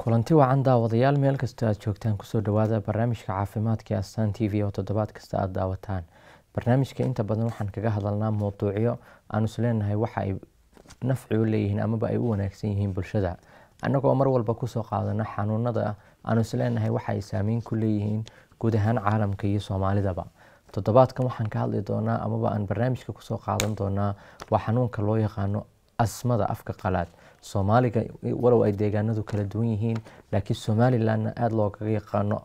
kulanti wacan daawadayaal meel kasta aad joogtaan kusoo dhawaada barnaamijka caafimaadka astaan t v oo toddobaad kasta aada daawataan barnaamijka inta badan waxaan kaga hadalnaa mowduucyo aanu isleenahay waxa ay nafci u leeyihiin amaba ay u wanaagsan yihiin bulshada annagoo mar walba kusoo qaadana xanuunada aanu isleenahay waxa ay saameyn ku leeyihiin guud ahaan caalamka iyo soomaalidaba toddobaadkan waxaan ka hadli doonaa amaba aan barnaamijka kusoo qaadan doonaa waa xanuunka loo yaqaano asmada afka qalaad soomaaliga walow ay deegaanadu kala duwan yihiin laakiin somalilandna aada loogaga yaqaano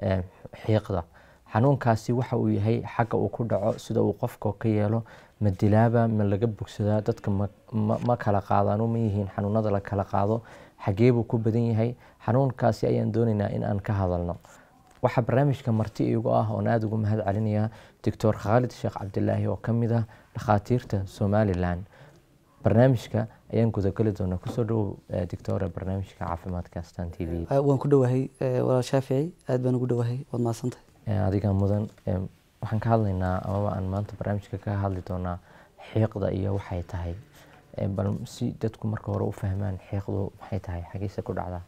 xiiqda xanuunkaasi waxa uu yahay xagga uu ku dhaco sida uu qofka ka yeelo ma dilaaba ma laga bogsadaa dadka ma kala qaadaano ma yihiin xanuunada la kala qaado xagee buu ku badan yahay xanuunkaasi ayaan doonaynaa in aan ka hadalno waxaa barnaamijka marti iigu ah oon aada ugu mahad celinayaa doctor khaalid sheekh cabdilaahi oo ka mid ah dhakhaatiirta somalilan barnaamijka ayaan gudageli doonaa kusoo dhowow doctore barnaamijka caafimaadka astan t v waan ku dhowahay walaal shaafici aad baan ugu dhowahay waad mahadsantahay adiga mudan waxaan ka hadlaynaa amaba aan maanta barnaamijka ka hadli doonaa xiiqda iyo waxay tahay bal si dadku marka hore u fahmaan xiiqdu maxay tahay xagiise ku dhacdaa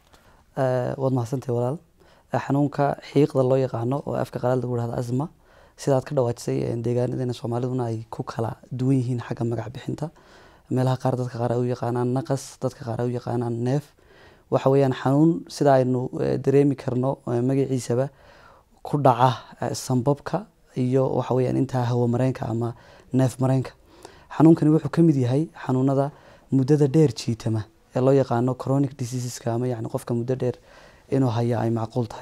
waad mahadsantahay walaal xanuunka xiiqda loo yaqaano oo afka qalaad lagu dhahdo asma sidaad ka dhawaajisay deegaanadeena soomaaliduna ay ku kala duwan yihiin xagga magac bixinta meelaha qaar dadka qaar ay u yaqaanaan naqas dadka qaar ay u yaqaanaan neef waxa weeyaan xanuun sida aynu dareemi karno magaciisaba ku dhaca sambabka iyo waxa weeyaan intaa hawo mareenka ama neef mareenka xanuunkani wuxuu ka mid yahay xanuunada muddada dheer jiitama ee loo yaqaano chronic diseaseska ama yani qofka muddo dheer inuu haya ay macquul tahay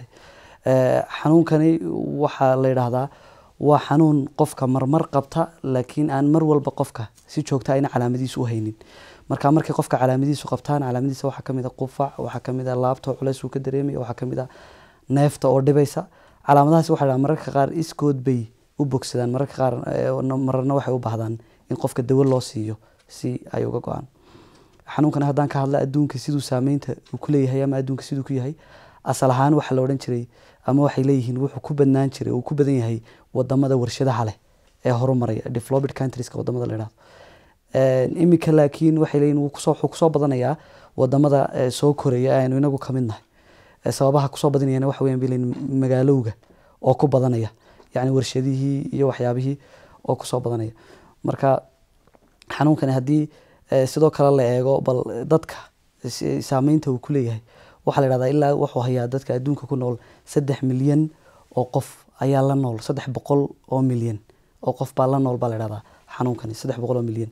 xanuunkani waxaa la yidhaahdaa waa xanuun qofka marmar qabta laakiin aan mar walba qofka si joogta ayna calaamadiisu u haynin marka markay qofka calaamadiisu qabtaan calaamadiisa waxaa kamid a qufac waxaa kamid a laabto culeys uu ka dareemaya waxaa kamid a neefta oo dhibaysa calaamadahaasi waxa la mararka qaar iskood bay u bogsadaan mararka qaar mararna waxay u baahdaan in qofka dawo loo siiyo si ay uga go-aan xanuunkani haddaan ka hadla adduunka siduu saameynta uu ku leeyahay ama adduunka siduu ku yahay asal ahaan waxaa la odhan jiray ama waxay leeyihiin wuxuu ku badnaan jiray uu ku badan yahay wadamada warshadaha leh ee horumaraya developed countrieska wadamada la yidhahdo iminka laakiin waxay leeyihin wuu kusoo wuxuu kusoo badanayaa wadamada soo koraya aynu inagu kamid nahay sababaha kusoo badanayana waxa weyan bay leeyihin magaalowga oo ku badanaya yacni warshadihii iyo waxyaabihii oo kusoo badanaya marka xanuunkani haddii sidoo kale la eego bal dadka saameynta uu ku leeyahay waxaa la yhahdaa ilaa wuxuu hayaa dadka adduunka ku nool saddex milyan oo qof ayaa la nool saddex boqol oo milyan oo qof baa la nool baa la yhahdaa xanuunkani saddex boqol oo milyan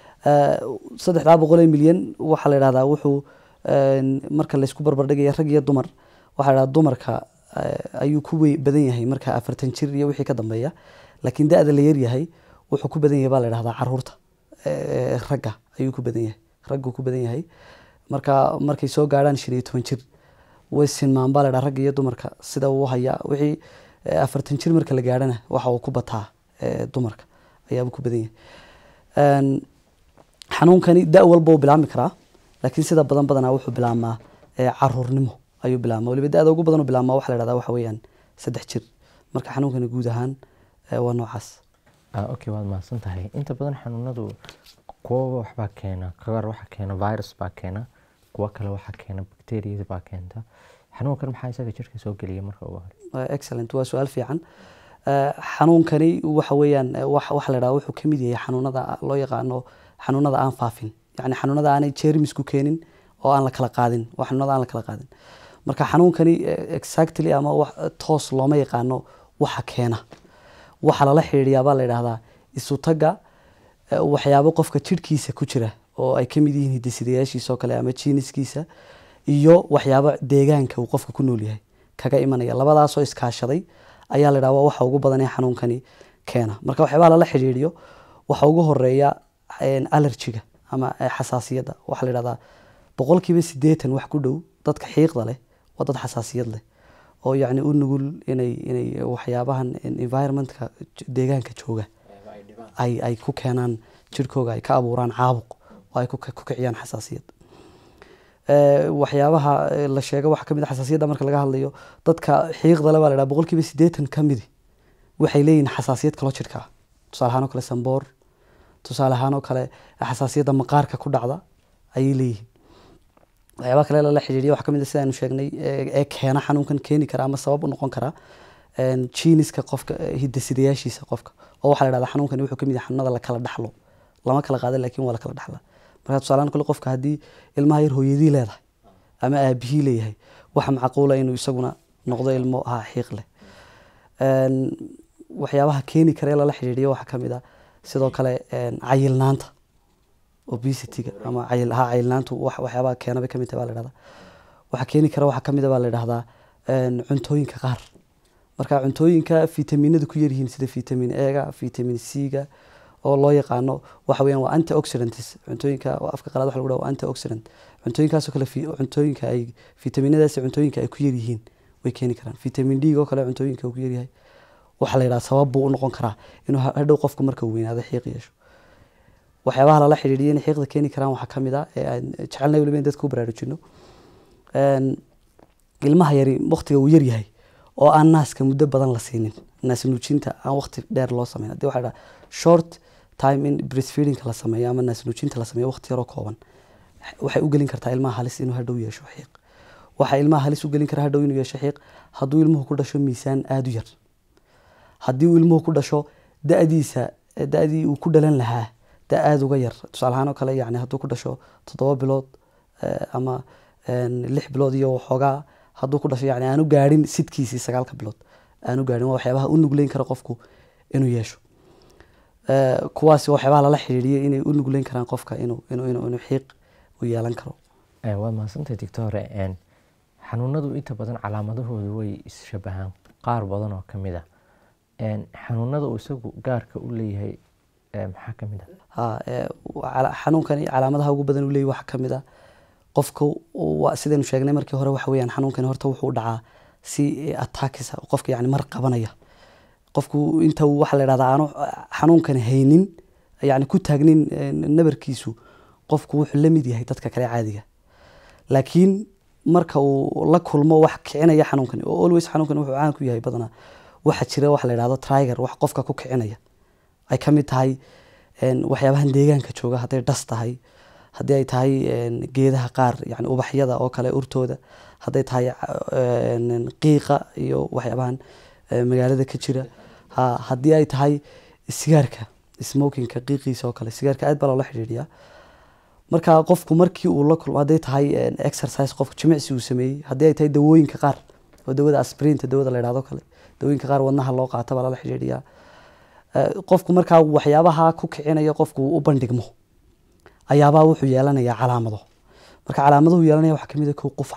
saddexdaa boqol oo milyan waxaa la yhahdaa wuxuu marka laysku barbardhigaya rag iyo dumar waxaa la yhahdaa dumarka ayuu ku badan yahay marka afartan jir iyo wixii ka dambeeya laakiin da-da la yaryahay wuxuu ku badan yahay baa la yhahdaa caruurta ragga ayuu ku badan yahay ragguu ku badan yahay marka markay soo gaadhaan shan iyo toban jir way sinmaan baa la dhaha ragga iyo dumarka sida uu hayaa wixii afartan jir marka la gaadhana waxa uu ku bataa dumarka ayaabuu ku badan yahay xanuunkani da walba uu bilaabmi karaa laakiin sida badan badanaa wuxuu bilaabmaa caruurnimo ayuu bilaabmaa waliba da-da ugu badan u bilaabmaa waxa la dhahdaa waxa weeyaan saddex jir marka xanuunkani guud ahaan waa noocaas okay waad mahadsan tahay inta badan xanuunadu kuwa waxbaa keena qaar waxaa keena virus baa keena kuwo kale waxaa keena bacterias baa keenta xanuunkan maxaa isaga jirka soo geliya marka ugu hore excellent waa su-aal fiican xanuunkani waxa weeyaan waxa la dhaha wuxuu kamid yahay xanuunada loo yaqaano xanuunada aan faafin yacni xanuunada aanay jeermisku keenin oo aan la kala qaadin waa xanuunada aan la kala qaadin marka xanuunkani exactly ama toos looma yaqaano waxa keena waxaa lala xidhiidhiyaa baa la yidhahdaa isutaga waxyaabo qofka jirhkiisa ku jira oo ay kamid yihiin hidisidayaashiisa oo kale ama jiiniskiisa iyo waxyaabo deegaanka uu qofka ku nool yahay kaga imanaya labadaasoo iskaashaday ayaa la yidhahda waxa ugu badan ee xanuunkani keena marka waxyaabaha lala xidhiidhiyo waxa ugu horeeya alerjiga ama xasaasiyadda waxaa la yidhahdaa boqolkiiba siddeetan wax ku dhow dadka xiiqda leh waa dad xasaasiyad leh oo yacni u nugul inay inay waxyaabahan environmentka deegaanka jooga ay ay ku keenaan jirhkooga ay ka abuuraan caabuq oo ay ku kiciyaan xasaasiyad waxyaabaha la sheega waxaa kamid a xasaasiyadda marka laga hadlayo dadka xiiqda le baa la dhaha boqolkiiba siddeetan ka midi waxay leeyihin xasaasiyad kaloo jirka ah tusaale ahaan oo kale samboor tusaale ahaan oo kale xasaasiyadda maqaarka ku dhacda ayay leeyihiin waxyaaba kale lala xidhiidhiya waxaa ka mid a sidaanu sheegnay ee ee keena xanuunkan keeni kara ama sabab u noqon kara jiiniska qofka eh, hidasidayaashiisa qofka oo waxaa la dhahdaa xanuunkani wuxuu ka mid yahay xanuunada la kala dhaxlo lama kala qaada laakiin waa la kala dhaxlaa marka tusaalahaan kule qofka haddii ilmaha yar hooyadii leedahay ama aabihii leeyahay waxa macquula inuu isaguna noqdo ilmo ha xiiq leh Een, waxyaabaha keeni kara ee lala xidhiidhiyo waxaa ka mid a sidoo kale een, cayilnaanta obesity-ga ama cayil ha cayilnaantu wax waxyaabaha keena bay ka mid tahay baa la dhahdaa waxaa keeni kara waxaa ka mid a baa la dhahdaa een, cuntooyinka qaar marka cuntooyinka fitaminada ku yaryihiin sida vitamin ega vitamin c-ga oo loo yaqaano waxa weeyaan waa antioxidants cuntooyinka waa afka qalaad waxa lagu dhaha waa antioxidant cuntooyinkaasoo kale fi- cuntooyinka ay fitaminadaasi cuntooyinka ay ku yaryihiin way keeni karaan vitamin d oo kale cuntooyinka uu ku yaryahay waxaa la yidhaha sabab buu u noqon karaa inuu ha- hadhow qofka marka uu weynaado xiiq yeesho waxyaabaha lala xidhiidhiya inay xiiqda keeni karaan waxaa ka mid ah ee aan jecelnay weliba in dadka u baraarujino Een, ilmaha yari waqtiga uu yar yahay oo aan naaska muddo badan la siinin naas nuujinta aan waqti dheer loo sameyn hadii waxaa la dhaha short time in breastfeedingka la sameeyo ama naas nuujinta la sameeyo waqti yaroo kooban waxay u gelin kartaa ilmaha halis inuu hadhow yeesho xiiq waxaa ilmaha halis u gelin kara hadhow inuu yeesho xiiq hadduu ilmuhu ku dhasho miisaan aada u yar haddii uu ilmuhu ku dhasho da-diisa da-dii uu ku dhalan lahaa da aada uga yar tusaale ahaan oo kale yani hadduu ku dhasho toddoba bilood eh, ama een, lix bilood iyo waxoogaa hadduu ku dhasho yani aanu gaadhin sidkiisii sagaalka bilood aanu gaadhin waa waxyaabaha u nugleyn kara qofku inuu yeesho Eh, kuwaasi waa waxyaabaha lala xidhiidhiyay inay u nugleyn karaan qofka inuu inuu inuu inuu xiiq u yeelan karo Eh, waad mahadsantahay doctore een, xanuunadu inta badan calaamadahoodu way isshabahaan qaar badan oo ka mid ah Een, xanuunada uu isagu gaarka u leeyahay eh, maxaa ka mid ah ha ee, cala- xanuunkani calaamadaha ugu badan uu leeyahy waxaa ka mid ah qofka waa sidaynu sheegnay markii hore waxa weeyaan xanuunkani horta wuxuu u dhacaa si attackisa qofka yani mar qabanaya qofku inta uu waxa la dhahdaa aanu xanuunkani haynin yani ku taagnin eh, nabarkiisu qofku wuxuu la mid yahay dadka kale caadiga laakiin marka uu la kulmo wax kicinaya xanuunkani oo always xanuunkani wuxuu caan ku yahay badanaa waxa jira waxa la dhahdo triger wax qofka ku kicinaya ay ka mid tahay een, waxyaabahan deegaanka jooga hadday dhas tahay haddii ay tahay een, geedaha qaar yani ubaxyada oo kale urtooda hadday tahay een, qiiqa iyo waxyaabahan eh, magaalada ka jira ha haddii ay tahay sigaarka smokingka qiiqiisa oo kale sigaarka aad baa loola xidhiidhiyaa marka qofku markii uu la kulmo hadday tahay een, exercise qofku jimicsi uu sameeyey haddii ay tahay dawooyinka qaar oo dawada asprinta dawada la yidhahdo kale dawooyinka qaar wadnaha loo qaata baa lala xidhiidhiyaa Eh, qofku markaa waxyaabaha ku kicinaya qofku uu u bandhigmo ayaabaa wuxuu yeelanayaa calaamado marka calaamaduhu yeelanaya waxaa kamid a kow qufac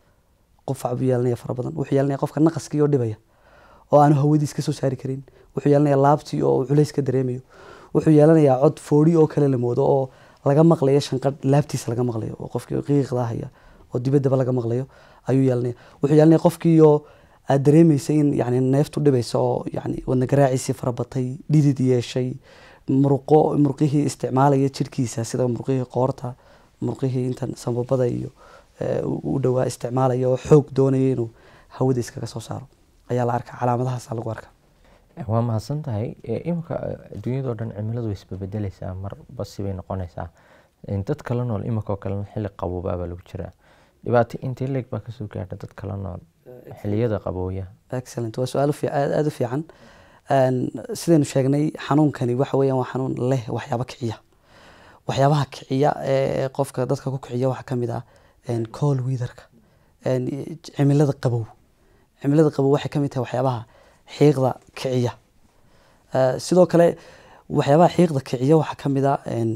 qufac buu yeelanaya fara badan wuxuu yeelanaya qofka naqaskii oo dhibaya oo aanu hawadiis ka soo saari karin wuxuu yeelanaya laabtii oo uu culays ka dareemayo wuxuu yeelanayaa cod foodhi oo kale la moodo oo laga maqlayo shanqadh laabtiisa laga maqlayo oo qofkii qiiqda haya oo dibaddaba laga maqlayo ayuu yeelanaya wuxuu yeelanaya qofkii oo aad dareemeysa in yani neeftu dhibaysa oo yani wadna garaaciisii farabatay dhidid yeeshay muruqo muruqihii isticmaalaya jirkiisa sida muruqihii qoorta muruqihii intan sambabada iyo eh, u u dhowaa isticmaalaya oo xoog doonaya inuu hawada iskaga soo saaro ayaa la arkaa calaamadahaasa lagu arkaa Eh, waa mahadsan tahay Eh, imika eh, adduunyadoo dhan cimiladu way isbebedeleysaa marba sibay noqonaysaa Eh, dad kala nool imika oo kalena xilli qaboobaabaa lagu jiraa dhibaato intee leeg baa kasoo gaadha dad kala nool xilliyada qabooya excellent waa su-aal u fiic- aad aad u fiican Een, sidaynu sheegnay xanuunkani waxa weeyaan waa xanuun leh waxyaabo kiciya waxyaabaha kiciya ee qofka dadka ku kiciya waxaa ka mid ah een, cold weatherka een, cimilada qabow cimilada qabow waxay ka mid tahay waxyaabaha xiiqda kiciya Eh, sidoo kale waxyaabaha xiiqda kiciya waxaa ka mid ah een,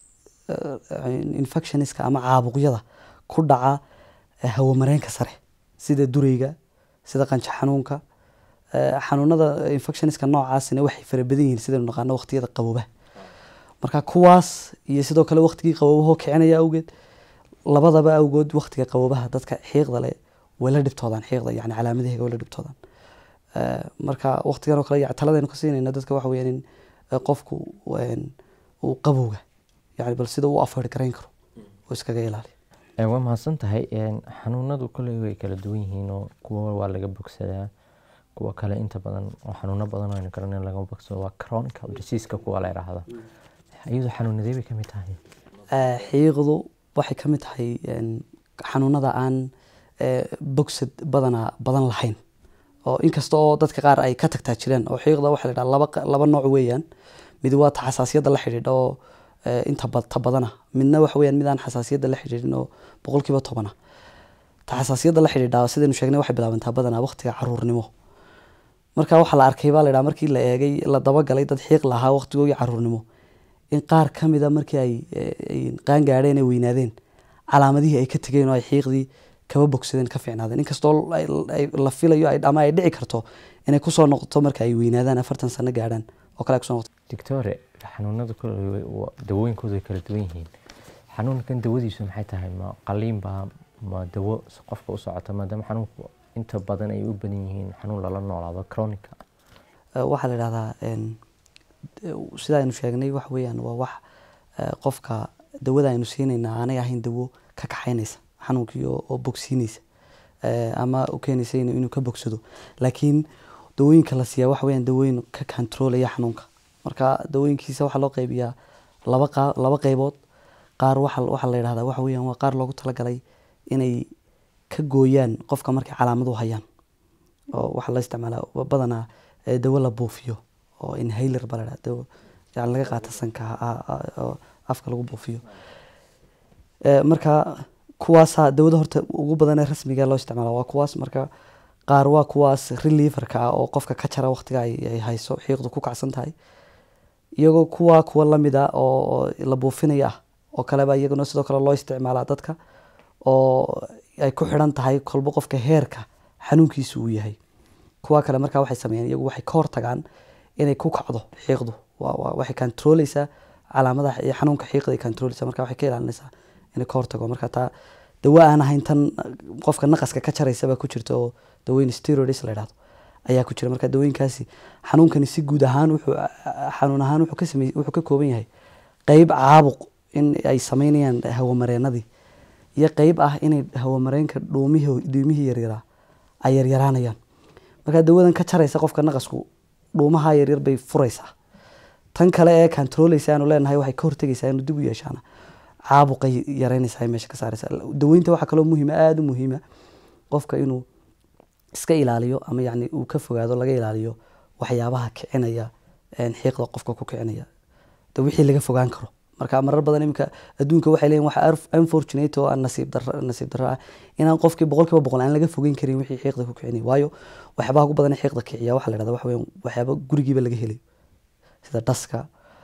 eh, infectioniska ama caabuqyada ku dhaca eh, hawamareenka sare sida dureyga sida qanjo xanuunka Eh, xanuunada infectioniska noocaasina waxay fara badan yihiin sidaynu naqaano waqtiyada qaboobaha marka kuwaas iyo sidoo kale waqtigii qaboobahoo kicinaya awgeed labadaba awgood waqtiga qaboobaha dadka xiiqda leh way la dhibtoodaan xiiqda yani calaamadaheega way la dhibtoodaan Eh, marka waqtigan oo kale ya- taladaynu ka siinayna dadka waxa weyaan in eh, qofku een, uu qabowga yani bal sida uu afeer garayn karo uu iskaga ilaaliyo Eh, waa mahadsan tahay Een, xanuunadu kolley way kala duwan yihiin oo kuwa waa laga bogsadaa kuwa kale inta badan oo xanuuno badan oo aynu garanin laga bogsado waa chronical diseaseka kuwa la yidhaahdo iyadu xanuunadee bay ka mid tahay Eh, xiiqdu waxay ka mid tahay een, xanuunada aan bogsad badana badan lahayn oo inkasta oo dadka qaar ay ka tagtaa jireen oo xiiqda waxa la yidhaha laba laba nooc weeyaan mid waa ta xasaasiyadda la xidhiidha oo inta ta badana midna waxa weeyaan mid aan xasaasiyadda la xidhiidhin oo boqolkiiba tobana ta xasaasiyadda la xidhiidha sidaynu sheegnay waxay bilaabantaa badanaa waqtiga caruurnimo marka waxaa la arkay baa la yidhaha markii la eegay la dabagalay dad xiiq lahaa waqtigoogii caruurnimo in qaar ka mida markii ay qaan gaadheen ay weynaadeen calaamadihii ay ka tegeen oo ay xiiqdii kaba bogsadeen ka fiicnaadeen inkastoo la filayo ama ay dhici karto inay kusoo noqoto marka ay weynaadaan afartan sano gaadhaan oo kale ay kusoo noqoto doctore xanuunada kule dawooyinkoodu ay kala duwan yihiin xanuunkan dawadiisu maxay tahay ma qaliinba ma dawo qofka u socota maadaama xanuunku inta badan ay u badan yihiin xanuun lala noolaado chronica waxaa la yidhahdaa sida aynu sheegnay wax weeyaan waa wax qofka dawada aynu siinayna aanay ahayn dawo ka kaxaynaysa xanuunkii oo bogsiinaysa ama u keenaysa inuu ka bogsado laakiin dawooyinka la siiyaa waxa weeyaan dawooyin ka controlaya xanuunka marka dawooyinkiisa waxaa loo qaybiyaa laba qa laba qaybood qaar waxa waxaa la yidhahdaa waxa weeyaan waa qaar loogu talagalay inay ka gooyaan qofka markay calaamadu hayaan oo waxaa la isticmaalaa badanaa dawo la buufiyo oo inhaler baa la yidhahda dawo yani laga qaata sanka oo afka lagu buufiyo marka kuwaasa dawada horta ugu badan ee rasmiga loo isticmaala waa kuwaas marka qaar waa kuwaas relieverka ah oo qofka ka jara waqtiga ay hayso xiiqdu ku kacsan tahay iyagoo kuwa kuwa lamid a oo la buufinaya ah oo kaleba iyaguna sidoo kale loo isticmaalaa dadka oo ay ku xidhan tahay kolba qofka heerka xanuunkiisu uu yahay kuwa kale markaa waxay sameeyaan iyagu waxay ka hortagaan inay ku kacdo xiiqdu waxay controleysaa calaamadaha iyo xanuunka xiiqda ay controleysaa marka waxay ka ilaalinaysaa inay ka hortago marka taa dawo aan ahayn tan qofka naqaska ka jaraysa baa ku jirta oo dawooyin steroids la yidhahdo ayaa ku jira marka dawooyinkaasi xanuunkani si guud ahaan wuxuu xanuun ahaan wuxuu ka samey wuxuu ka kooban yahay qeyb caabuq in ay sameynayaan hawamareenadii iyo qeyb ah inay hawamareenka dhuumihii dhuumihii yaryaraa ay yaryaraanayaan marka dawadan ka jaraysa qofka naqasku dhuumaha yaryar bay furaysaa tan kale ee controleysa aanu leenahay waxay ka hortegaysaa inuu dib u yeeshaana caabuqay yareynaysaa meesha ka saaraysa daweynta waxaa kaloo muhiima aada u muhiima qofka inuu iska ilaaliyo ama yani uu ka fogaado laga ilaaliyo waxyaabaha kicinaya xiiqda qofka ku kicinaya de wixii laga fogaan karo marka marar badan iminka adduunka waxay leeyihin waxa unfortunate oo aan nasiib darro nasiib darro ah inaan qofkii boqol kiiba boqol aan laga fogeyn karin wixii xiiqda ku kicinaya waayo waxyaabaha ugu badan ee xiiqda kiciya waxaa la yidhahda waxa weeyaan waxyaaba gurigiiba laga helayo sida dhaska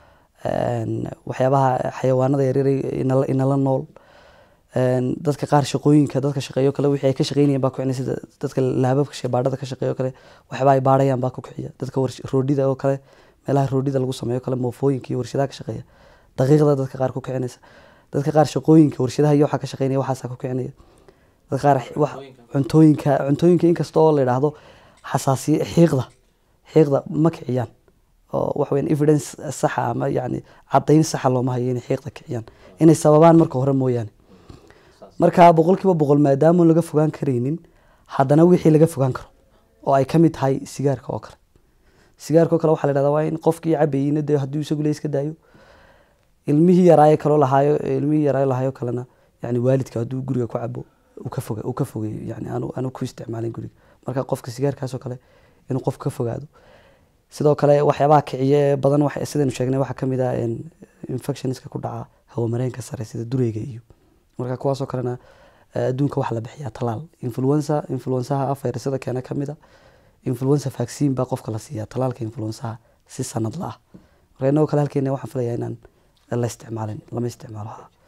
waxyaabaha xayawaanada yaryar inala nool dadka qaar shaqooyinka dadka shaqeeyo kale wixii ay ka shaqeynayaan baa ku kicina sida dadka laababka sheebaadhada ka shaqeeyo kale waxyaaba ay baadhayaan baa ku kiciya dadka roodhida oo kale meelaha roodhida lagu sameeyo kale moofooyinka iyo warshadaha ka shaqeeya daqiiqda dadka qaar ku kicinaysa dadka qaar shaqooyinka warshadaha iyo waxaa ka shaqeynaya waxaasaa ku kicinaya dadka qaar cuntooyinka cuntooyinka inkasta oo la yidhaahdo xasaasiye xiiqda xiiqda ma kiciyaan oo waxa weyan evidence saxa ama yani caddayn saxa looma hayo inay xiiqda kiciyaan inay sababaan marka hore mooyaane marka boqol kiiba boqol maadaama laga fogaan karaynin haddana wixii laga fogaan karo oo ay kamid tahay sigaarka oo kale sigaarka oo kale waxaa la yhahda waa in qofkii cabayeyna dee hadduu isagu le iska daayo ilmihii yaraayo kaloo lahaayo ilmihii yaraayo lahaayo kalena yani waalidka hadduu guriga ku cabo uu ka foga uu ka fogeeyo yani aanu aanu ku isticmaalin guriga marka qofka sigaarkaas oo kale inuu qof ka fogaado sidoo kale waxyaabaha kiciye ee badan sidaynu sheegnay waxaa kamid ah infectionska ku dhaca hawamareenka sare sida dureyga iyo marka kuwaasoo kalena adduunka waxaa la bixiyaa talaal influenza influensaha afayrasada keena kamid a influenza vaccine baa qofka la siiyaa talaalka influensaha si sanad la ah marka inagoo kale halkeena waxaan filayaa inaan la isticmaalin lama isticmaalo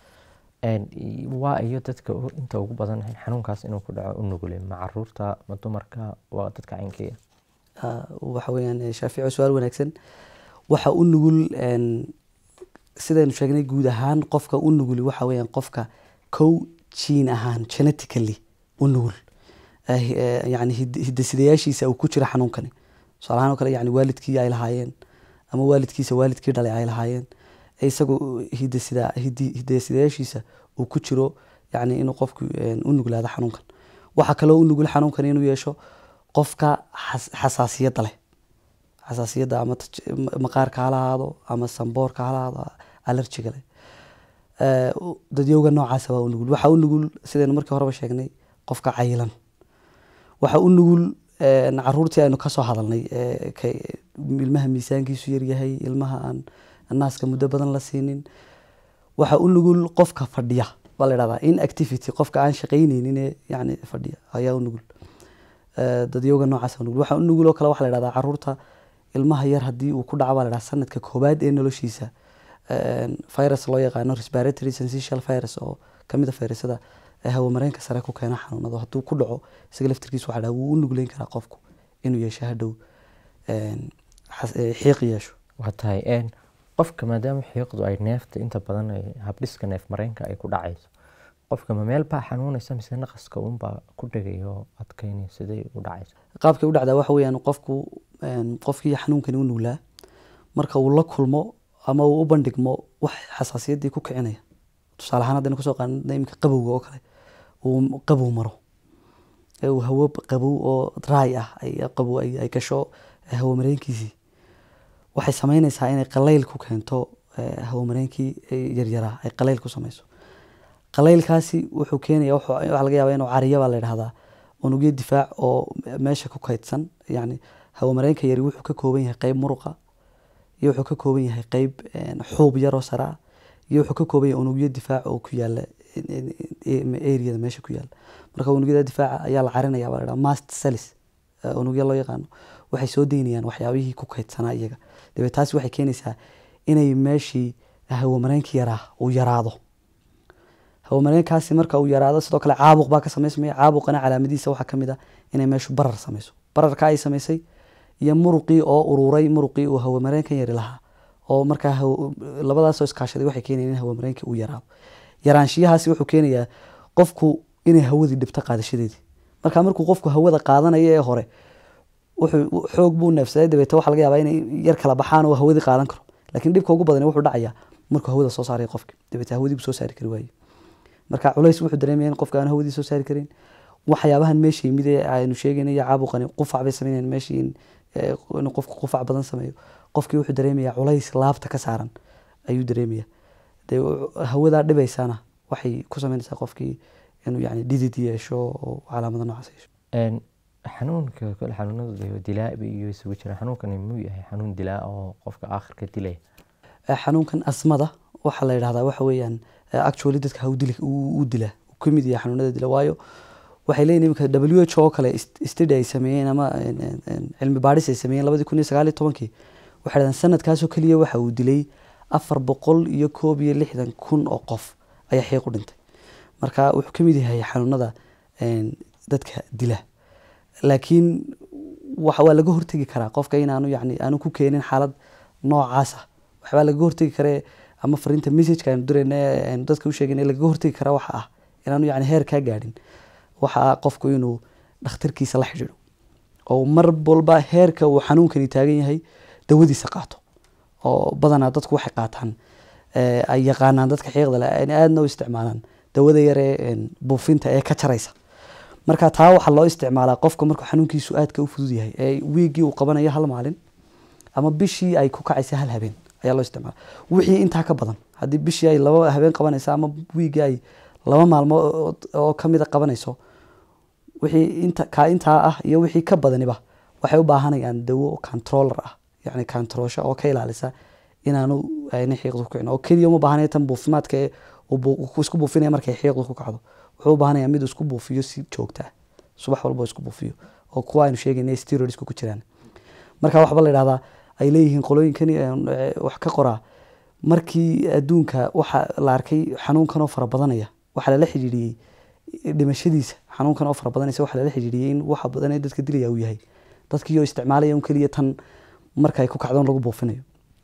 waa iyo dadka inta ugu badan xanuunkaas inuu ku dhaco u nugule ma caruurta ma dumarka waa dadka caynkeya waxa weeyaan shaafici su-aal wanaagsan waxa u nugul sidaynu sheegnay guud ahaan qofka u nugul waxa weeyaan qofka kow jiin ahaan genetically u nugul yani hidasidayaashiisa uu ku jira xanuunkani tusaalahaan oo kale yani waalidkii ay lahaayeen ama waalidkiisa waalidkii dhalay ay lahaayeen isagu hidasida hidasidayaashiisa uu ku jiro yani inuu qofku u nuglaado xanuunkan waxaa kaloo u nugul xanuunkan inuu yeesho qofka xasaasiyadda leh xasaasiyadda ama maqaarka hala ahaado ama samboorka hala ahaado alerjiga leh Eh, u- dadyowga noocaasa waa u nugul waxaa u nugul sidaynu markii horeba sheegnay qofka cayilan waxaa u nugul eh, caruurtii aynu kasoo hadalnay eh, ka- ilmaha miisaankiisu yaryahay ilmaha aan naaska muddo badan la siinin waxaa u nugul qofka fadhiya baa la idhahdaa inactivity qofka aan shaqayneynin ee yani fadhiya ayaa u nugul Eh, dadyowga noocaas u nugul waxaa u nugul oo kale waxaa la idhahdaa caruurta ilmaha yar haddii uu ku dhaco baa la idhahdaa sanadka koobaad ee noloshiisa eh, virus loo yaqaano respiratory syncytial virus oo kamid a fayrasada ee hawamareenka sare ku keena xanuunado hadduu ku dhaco isaga laftirkiisa waxaa la dhahaa wuu u nugleyn karaa qofku inuu yeesho hadhow een, xas- eh, xiiq yeesho waa tahay een, qofka maadaama xiiqdu ay neefta inta badan ay habdhiska neef mareenka ay ku dhacayso qofka ma meel baa xanuunaysa mise naqaska unbaa ku dhegaya oo adkaynaya siday u dhacaysa qaabkay u dhacdaa waxa weeyaan qofku een, qofkii xanuunkani u nuglaa marka uu la kulmo ama uu u bandhigmo wax xasaasiyaddii ku kicinaya tusaale ahaan haddaynu kusoo qaadana imika qabowga oo kale uu qabow maro ee uu hawo qabow oo dry ah ay qabow ay ay gasho hawo mareenkiisii waxay sameynaysaa inay qalayl ku keento eh, hawo mareenkii eh, yaryaraa ay qalayl ku sameyso qalaylkaasi wuxuu keenaya wuxuu- waxaa laga yaabaa inuu cariya baa la yidhahdaa unugyo difaac oo meesha ku kaydsan yani hawo mareenka yari wuxuu ka kooban yahay qeyb muruqa iyo wuxuu ka kooban yahay qeyb een, xuub yaroo sare ah iyo wuxuu ka kooban yahay unugyo difaac oo ku yaala areada meesha ku yaala marka unugyada difaaca ayaa la carinaya baa la yidhaha mast cells eh, unugyo loo yaqaano waxay soo deynayaan waxyaabihii ku kaydsanaa iyaga dabeed taasi waxay keenaysaa inay meeshii hawo mareenkii yaraa uu yaraado hawo mareenkaasi marka uu yaraado sidoo kale caabuq baa ka samaysmaya caabuqana calaamadiisa waxaa kamid ah inay meeshu barar sameyso bararka ay samaysay iyo muruqii oo ururay muruqii uu hawo mareenkan yari lahaa oo markaa hawo- labadaasoo iskaashaday waxay keenayaan in hawo mareenkii uu yaraado yaraanshiyahaasi wuxuu keenayaa qofku inay hawadii dhibto qaadashadeedii marka markuu qofku hawada qaadanayo ee hore wuxuu xoog buu neefsaday dabeete waxaa laga yaabaa inay yar kala baxaan oo hawadii qaadan karo laakiin dhibka ugu badan wuxuu dhacayaa markuu hawada soo saaray qofki dabeete hawadii buu soo saari kari waaye marka culays wuxuu dareemaya in qofka aan hawadii soo saari karin waxyaabahan meesha yimid ee aynu sheegayna iyo caabuqani qufac bay sameynayaan meeshii in eh, inuu qofku qufac badan sameeyo qofkii wuxuu dareemayaa culays laabta ka saaran ayuu dareemaya dee hawadaa dhibaysana waxay ku sameynaysaa qofkii inuu yani dhidid yeesho oo calaamado noocaas yeesho Een, xanuunka kale xanuunada dilaa iyo isugu jira xanuunkani muu yahay xanuun dilaa oo qofka aakhirka dilaya Eh, xanuunkan asmada waxaa la yidhahdaa waxa weeyaan eh, actually dadka ha u dili u dila uu ka mid yahay xanuunada dila waayo waxay leeyihin imika w h oo kale ist- study ay sameeyeen ama en- en- en, cilmi baadhis ay sameeyeen labadii kun iyo sagaal iyo tobankii waxay dhahdeen sanadkaasoo keliya waxa uu dilay afar boqol iyo koob iyo lixdan kun oo qof ayaa xiiq u dhintay marka wuxuu ka mid yahay xanuunada en, dadka dila laakiin waxa waa laga hortegi karaa qofka inaanu yani aanu ku keenin xaalad noocaas ah waxbaa lagaga hortegi karee ama fariinta messageka aynu dirayna ee aynu dadka u sheegayna lagaga hortegi karaa waxa ah inaanu yani heer kaa gaadhin waxa ah qofku inuu dhakhtarkiisa la xidhiidho oo mar walba heerka uu xanuunkani taagan yahay dawadiisa qaato oo badanaa dadku waxay qaataan eh, ay yaqaanaan dadka xiiqda leh ay aadna u isticmaalaan dawada yar ee en, buufinta ee ka jaraysa marka taa waxaa loo isticmaalaa qofka markuu xanuunkiisu aadka u fudud yahay ee wiigii uu qabanayo hal maalin ama bishii ay ku kacaysa hal habeen ayaa loo isticmaala wixii intaa ka badan haddii bishii ay laba habeen qabanaysa ama wiigii ay laba maalmo oo kamida qabanayso wixii inta kaa intaa ah iyo wixii ka badaniba waxay u baahanayaan dawo controller ah yani controlsha oo ka ilaalisa inaanu ayna xiiqdu ku kicin oo keliya uma baahanaya tan buufimaadka ee uu bu- uu isku buufinaya markay xiiqdu ku kacdo wuxuu u baahanaya mid uu isku buufiyo si joogta ah subax walba uu isku buufiyo oo kuwa aynu sheegayna steroidsku ku jiraan marka waxba la yidhahdaa ay leeyihiin qolooyinkani eh, wax ka qoraa markii adduunka waxa la arkay xanuunkan oo fara badanaya waxaa lala xidhiidhiyey dhimashadiisa xanuunkan oo fara badanaysa waxaa lala xidhiidhiyey in waxa badan ee dadka dilaya uu yahay dadkii oo isticmaalaya un keliya tan marka ay ku kacdoon lagu buufinayo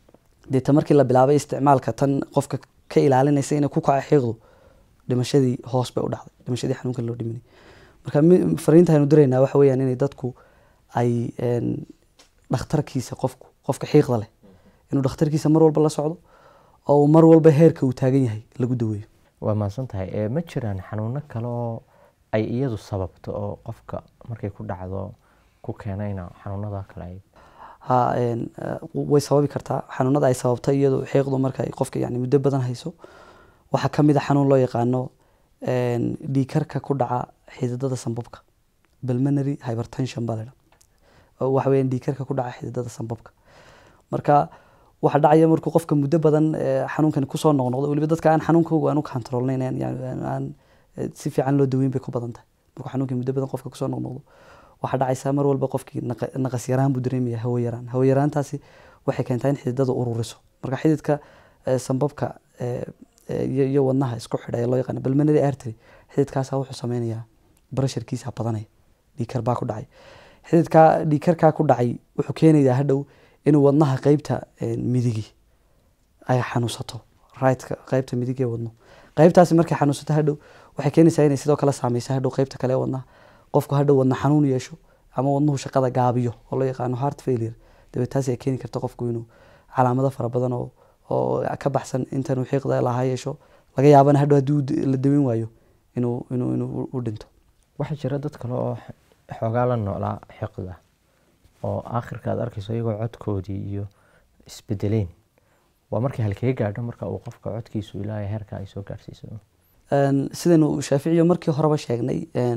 deeta markii la bilaabay isticmaalka tan qofka ka ilaalinaysa inay ku kaco xiiqdu dhimashadii hoos bay u dhacday dhimashadii xanuunkan loo dhiminay marka mi- fariinta aynu diraynaa waxa weeyaan inay dadku ay en, dhakhtarkiisa qofku qofka xiiqda leh inuu dhakhtarkiisa mar walba la socdo oo uu mar walba heerka uu taagan yahay lagu daweeyo waa mahadsan tahay ee ma jiraan xanuuno kale oo ay iyadu sababto oo qofka markay ku dhacdo ku keenayna xanuunada kale ay ha en, eh, way sababi kartaa xanuunada ay sababtay iyadu xiiqdu marka ay qofka yani muddo badan hayso waxaa ka mid a xanuun loo yaqaano dhiikarka ku dhaca xididada sambabka pulmonary hypertension baa ladha waxa weeyaan dhiikarka ku dhaca xididada sambabka marka waxa dhacaya markuu qofka muddo badan xanuunkani kusoo noqnoqdo weliba dadka aan xanuunkooga aan u controlnayn aan si fiican loo daweyn bay ku badan tahay markuu xanuunkii muddo badan qofka kusoo noqnoqdo waxaa dhacaysaa mar walba qofkii naqas yaraan buu dareemaya hawo yaraan hawo yaraantaasi waxay keentaa in xididada ururiso marka xididka sambabka iyo wadnaha isku xidha ee loo yaqaano pulmonary artery xididkaasa wuxuu sameynayaa barasharkiisa badanaya dhiikar baa ku dhacay xididka dhiikarkaa ku dhacay wuxuu keenayaa hadhow inuu wadnaha qeybta midigi ay xanuunsato rightka qeybta midig ee wadno qeybtaasi markay xanuunsato hadhow waxay keenaysaa inay sidoo kale saameysa hadhow qeybta kale ee wadnaha qofku hadhow wadna xanuun yeesho ama wadnuhu shaqada gaabiyo oo loo yaqaano heart failure dabeed taasi ay keeni karta qofku inuu calaamado fara badan oo oo ka baxsan intanuu xiiqda lahaa yeesho laga yaabana hadhow haddii la daweyn waayo inuu inuu inuu u dhinto waxaa jira dad kale oo xoogaa la noolaa xiqda oo aakhirka aad arkayso iyagoo codkoodii iyo isbedeleen waa markii halkee gaadho marka uu qofka codkiisu ilaahay heerka ay soo gaadhsiiso sidaynu shaaficiyo markii horeba sheegnay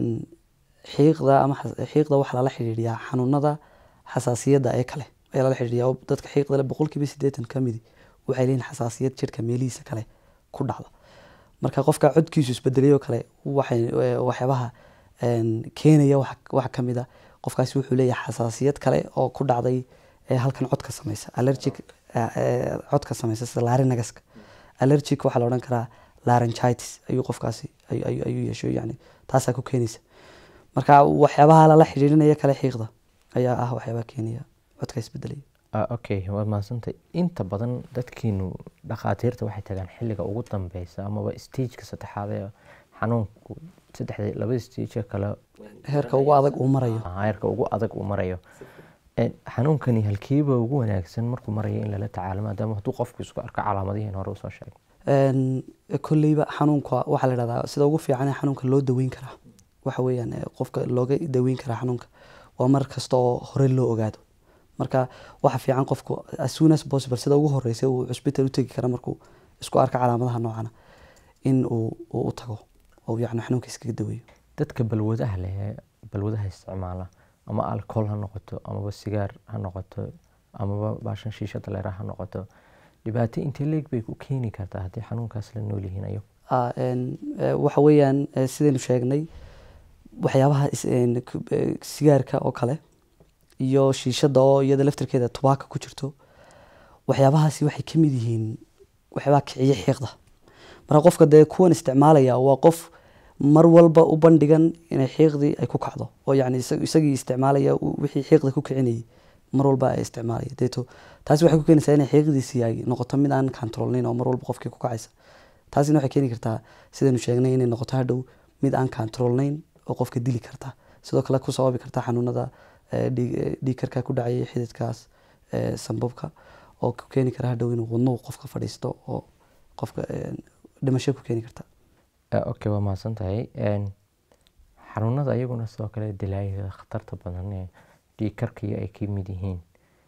xiiqda ama xiiqda waxaa lala xidhiidhiyaa xanuunada xasaasiyadda ee kale ayaa lala xidhiidhiyaa oo dadka xiiqda le boqolkiiba siddeetan ka midi waxay leeyihin xasaasiyad jirka meelihiisa kale ku dhacda marka qofka codkiisu isbedelayoo kale waxay waxyaabaha keenaya waxa ka mid a qofkaasi wuxuu leeyahay xasaasiyad kale oo ku dhacday halkan codka sameysa allergic codka sameysa sida larinagaska allergic waxaa la odhan karaa laryngitis ayuu qofkaasi ayuu yeesho yani taasaa ku keenaysa marka waxyaabaha lala xidhiidhinaya kale xiiqda ayaa ah waxyaabaha keenaya codka isbedelaya okay waad mahadsantay inta badan dadkiinu dhakhaatiirta waxay tagaan xilliga ugu dambeysa amaba stageka saddexaad ee xanuunku saddexda labada stage kale heerka ugu adag uu marayo heerka ugu adag uu marayo xanuunkani halkiiba ugu wanaagsan markuu marayo in lala tacaalo maadaama hadduu qofku isku arko calaamadihiin hore usoo sheegay kolleyba xanuunka waxaa la dhahdaa sida ugu fiican ee xanuunka loo daweyn karaa waxa weeyaan qofka looga daweyn karaa xanuunka waa mar kasta oo hore loo ogaado marka waxa fiican qofku as soon as possible sida ugu horeysa uu cusbital u tegi kara markuu isku arko calaamadaha noocana in uu u tago oo yani xanuunka iskaga daweeyo dadka balwadaha leh ee balwadaha isticmaala ama alcohol ha noqoto amaba sigaar ha noqoto amaba baashan shiishada leera ha noqoto dhibaato intee leeg bay ku keeni kartaa haddii xanuunkaas la nool yihiin ayo waxa weeyaan sidaynu sheegnay waxyaabaha sigaarka oo kale iyo shiishada oo iyada laftirkeeda tubaaka ku jirto waxyaabahaasi waxay kamid yihiin waxyaabaha kiciyo xiiqda marka qofka dee kuwan isticmaalaya waa qof mar walba u bandhigan inay xiiqdii ay ku kacdo oo yani isagii isticmaalaya wixii xiiqda ku kicinayay mar walba ay isticmaalaya deeto taasi waxay ku keenaysaa inay xiiqdiisi ay noqoto mid aan controlnayn oo mar walba qofkii ku kacaysa taasina waxay keeni kartaa sidaynu sheegnay inay noqoto hadhow mid aan controlnayn oo qofka dili karta sidoo kale ku sababi karta xanuunada dhiigkarka ku dhacaya xididkaas sambabka oo ku keeni kara hadhow inuu wadnuhu qofka fadhiisto oo qofka dhimasho ku keeni karta okay waa mahadsan tahay xanuunada iyaguna sidoo kale dilaayada khatarta badan ee dhiigkarkiyo ay ka mid yihiin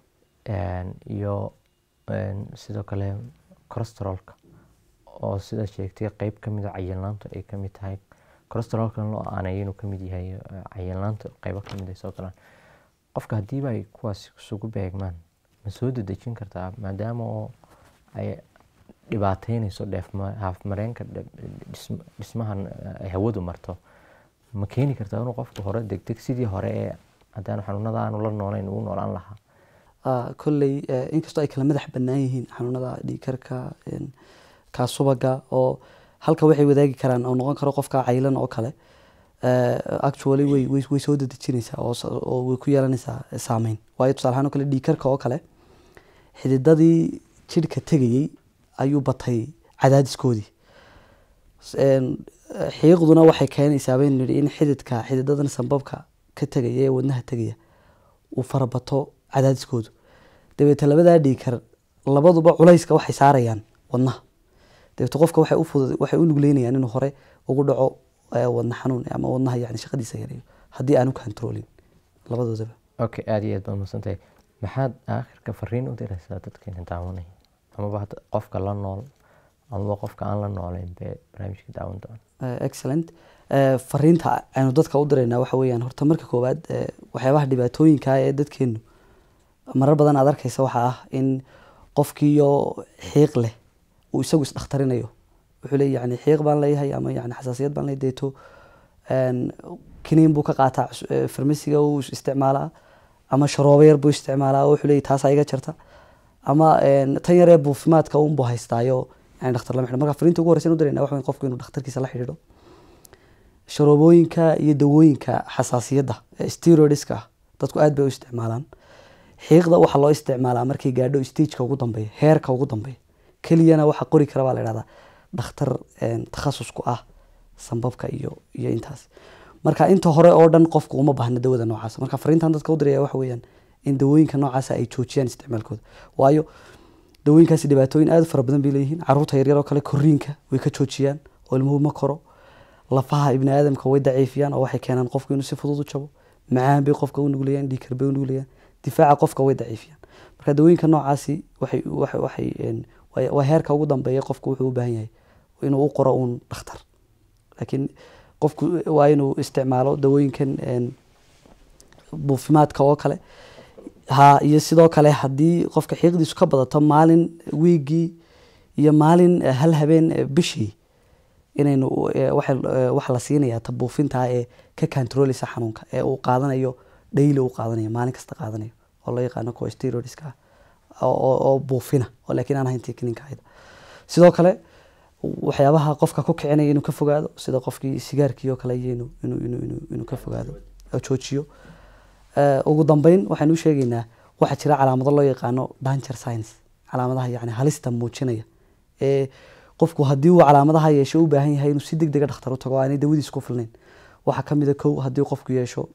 iyo sidoo kale corosterolka oo sida sheegtay qeyb kamid a cayilnaanta ay kamid tahay corosterolkan loo aaneeyo inuu kamid yahay cayilnaanta qeybo kamid ay soo galaan qofka haddiiba ay kuwaas isugu beegmaan ma soo dedejin kartaa maadaama oo ay dhibaateynayso haafmareenka dhismahan ay hawadu marto ma keeni kartaa inuu qofku hore degdeg sidii hore ee haddaan xanuunada aanu la noolayn uu noolaan lahaa kolley inkastoo ay kala madax bannaan yihiin xanuunada dhiigkarka kaa subaga oo halka waxay wadaagi karaan oo noqon karo qofka caylan oo kale actually way way soo dedejinaysaa oo way ku yeelanaysaa saameyn waayo tusaale ahaan oo kale dhiigkarka oo kale xididadii jidhka tegayey ayuu batay cadaadiskoodii xiiqduna waxay keenaysaa baynu nidhi in xididka xididadan sambabka ka tegaya ee wadnaha tegaya uu farabato cadaadiskoodu dabeete labadaa dhiigkar labaduba culayska waxay saarayaan wadnaha dabeete qofka waxay u fudud waxay u nugleynayaan inuu hore ugu dhaco wadna xanuun ama wadnaha yani shaqadiisa yareeyo haddii aanu controlin labadoodaba okay aada iyo aad baad mahadsantahay maxaad aakhirka fariin u diraysaa dadkeena daawanaya amaba qofka la nool amaba qofka aan la nooleyn bee barnaamijka daawan doona Eh, excellent Eh, fariinta aynu dadka u diraynaa waxa weeyaan horta marka koowaad eh, waxyaabaha dhibaatooyinka ah ee dadkeenu marar badan aad arkaysa waxaa ah in qofkiiyo xiiq leh uu isagu isdhakhtarinayo wuxuu leeyahy yani xiiq baan leeyahay ama yani xasaasiyad baan leeyahay deeto een, kiniin buu ka qaataa cus- eh, farmasiga uu is- isticmaalaa ama sharoobo yar buu isticmaalaa oo wuxuu leeyahy taasaa iga jarta ama een, tan yaree buufimaadka unbuu haystaayo yani dhakhtar lama xidho marka fariinta ugu horreysa u dirayna waxa weyn qofku inuu dhakhtarkiisa la xidhiidho sharoobooyinka iyo dawooyinka xasaasiyadda ee steroidska ah dadku aad bay u isticmaalaan xiiqda waxaa loo isticmaalaa markay gaadho stageka ugu dambeeya heerka ugu dambeeya keliyana waxa qori kara baa la idhahdaa dhakhtar een, takhasus ku ah sambabka iyo iyo intaas marka inta hore oo dhan qofku uma baahna dawada noocaas marka fariintan dadka u diraya waxa weeyaan in dawooyinka noocaasa ay joojiyaan isticmaalkooda waayo dawooyinkaasi dhibaatooyin aad u fara badan bay leeyihiin caruurta yaryar oo kale koriinka way ka joojiyaan oo ilmuhu ma koro lafaha ibni aadamka way daciifiyaan oo waxay keenaan qofku inuu si fudud u jabo macaan bay qofka u nuglayaan dhiikar bay u nuglayaan difaaca qofka way daciifiyaan marka dawooyinka noocaasi waxay waxay waxay een, waa waa heerka ugu dambeeya qofku wuxuu u baahan yahay inuu u qoro uun dhakhtar laakiin qofku waa inuu isticmaalo dawooyinkan een, buufimaadka oo kale ha iyo sidoo kale haddii qofka xiiqdiisu ka badato maalin wiigii iyo maalin eh, hal habeen eh, bishii inaynu eh, waxa eh, waxa la siinayaa ta buufinta ee ka controleysa xanuunka ee uu qaadanayo daily uu qaadanayo maalin kasta qaadanayo oo loo yaqaano kuwa steroidska ah oo- oo oo buufina oo laakiin aan ahayn tekniinka ahayda sidoo kale waxyaabaha qofka ku kicinaya inuu ka fogaado sida qofkii sigaarkii oo kale iyo inuu inuu inuu inuu inuu ka fogaado oo joojiyo Eh, ugu dambeyn waxaynu u sheegaynaa waxaa jira calaamado loo yaqaano danger science calaamadaha yani halista muujinaya ee qofku haddii uu calaamadaha yeesho u baahan yahay inuu si deg dega dhakhtar u tago oo aanay dawadiis ku filnayn waxaa ka mid a kow haddii qofku yeesho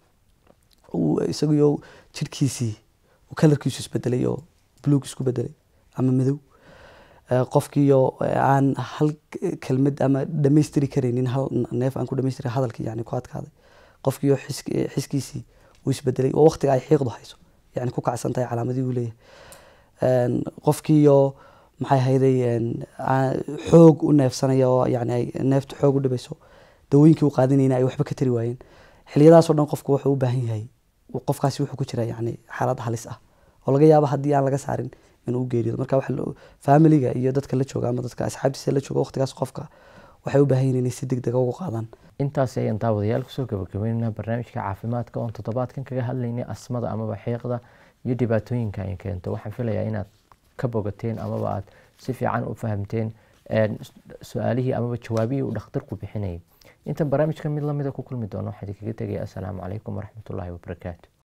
uu isaguyo jidhkiisii uu kalarkiisu isbedelay oo buluug isku bedelay ama madow Eh, qofkiiyo eh, aan hal k- kelmad ama dhamaystiri karaynin hal neef aan ku dhamaystiri hadalkii yani ku adkaaday qofkiiyo xis- eh, xiskiisii uu isbedelay oo waqtiga ay xiiqdu hayso yani ku kacsan tahay calaamadii uu leeyahay Een, qofkiiyo maxay hayday een, aa- xoog u neefsanaya oo yani ay neeftu xoog u dhibayso dawooyinkii uu qaadanayna ay waxba ka tari waayeen xiliyadaasoo dhan qofku wuxuu u baahan yahay uu- qofkaasi wuxuu ku jira yani xaalad halis ah oo laga yaabo haddii aan laga saarin inuu u geeriyo marka waxa loo- familiga iyo dadka la jooga ama dadka asxaabtiisa la jooga waqtigaas qofka waxay u baahan yihiin inay si deg dega ugu qaadaan intaas ayaan daawadayaal kusoo gabagabeynaa barnaamijka caafimaadka oon toddobaadkan kaga hadlaynay asmada amaba xiiqda iyo dhibaatooyinka ay keento waxaan filayaa inaad ka bogateen amaba aad si fiican u fahamteen een, su-aalihii amaba jawaabihii uu dhakhtarku bixinayay intan barnaamijka mid lamida ku kulmi doono waxaan idinkaga tegaya assalaamu calaykum waraxmatullaahi wabarakaatu